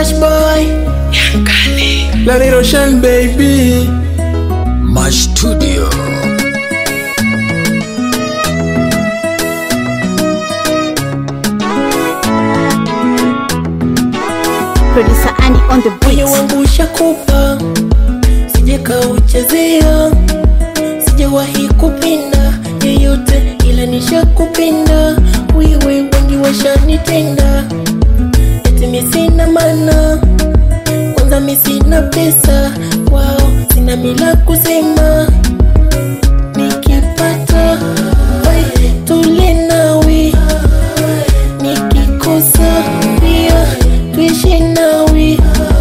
Mash boy La Roshan baby Mash Studio. Producer Andy on the Moyo beat. wangu ushakupa Sije kauchezea Sijawahi kupenda yeyote ila nishakupenda Wewe wengi washanitenda Eti mi sina maana Kwanza mi sina pesa Wao sina mila kusema Nikipata oi, tule nawe Nikikosa pia tuishi nawe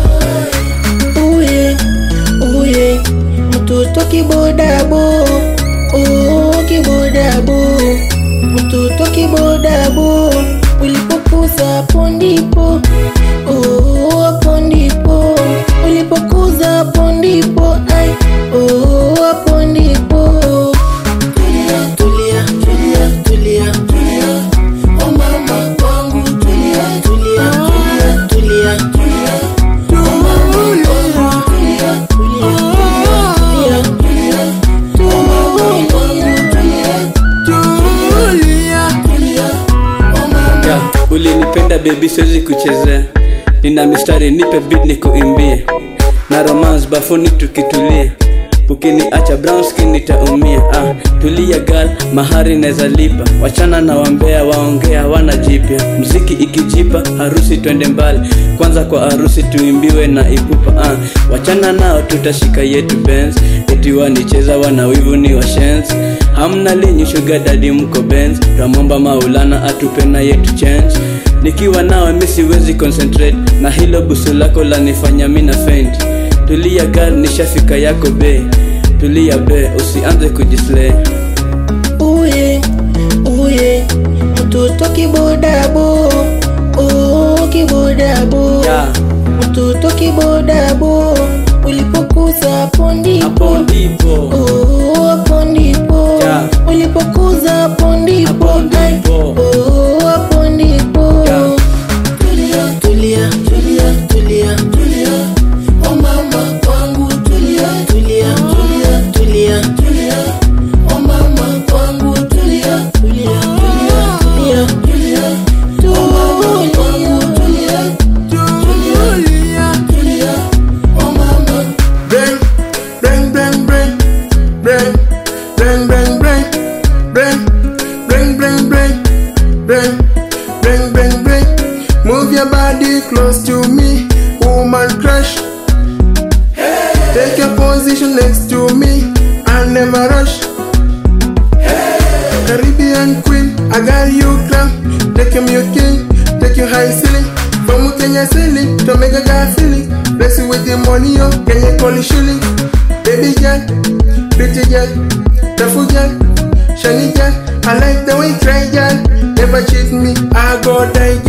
Uye, uye, mtoto kibodabo oh, kibodabo mtoto kibodabo ulipokuza hapo ndipo oh, hapo ndipo ulipokuza hapo ndipo ai oh, hapo ndipo tulia tulia tulia tulia tulia oh mama wangu tulia tulia tulia tulia tulia oh mama wangu tulia tulia tulia tulia oh mama wangu tulia tulia tulia oh mama yeah. ulinipenda bebi siwezi kuchezea nina mistari nipe beat nikuimbie na romance bafuni tukitulie ukiniacha brown skin nitaumia ah, tulia gal mahari neza lipa wachana na wambea waongea wana jipya mziki ikijipa harusi twende mbali kwanza kwa harusi tuimbiwe na ipupa ah, wachana nao tutashika yetu benz eti wanicheza wana wivu ni washens hamna linyi shuga dadi mko benz twamwomba maulana atupe na yetu change nikiwa nawe mi siwezi concentrate na hilo busu lako lanifanya mina faint tulia gal nishafika yako be tulia be usianze kujislay uye uye mtoto kibodabo oh, kibodabo Yeah. mtoto kibodabo ulipokuza hapo ndipo hapo ndipo Oh, hapo ndipo Yeah. ulipokuza hapo ndipo Hapo ndipo. Oh, hapo ndipo Yeah. tulia tulia tulia tulia tulia oh mama wangu tulia tulia tulia tulia tulia oh mama wangu tulia tulia tulia tulia tulia oh mama wangu tulia tulia tulia oh mama Bang, bang, bang, bang, bang, bang, bang, bang, bang, bang, bang, bang, bang, bang, bang, bang. Move your body close to me, woman crush. Take your position next to me, I'll never rush. Caribbean queen, I got you crown. Take him your king, take you high ceiling. From Kenya ceiling to make a guy feeling. Bless you with the money, yo, Kenya call it shilling. Baby girl, pretty girl, tough girl, shiny girl. I like the way you cry, girl. Never cheat me, I go die,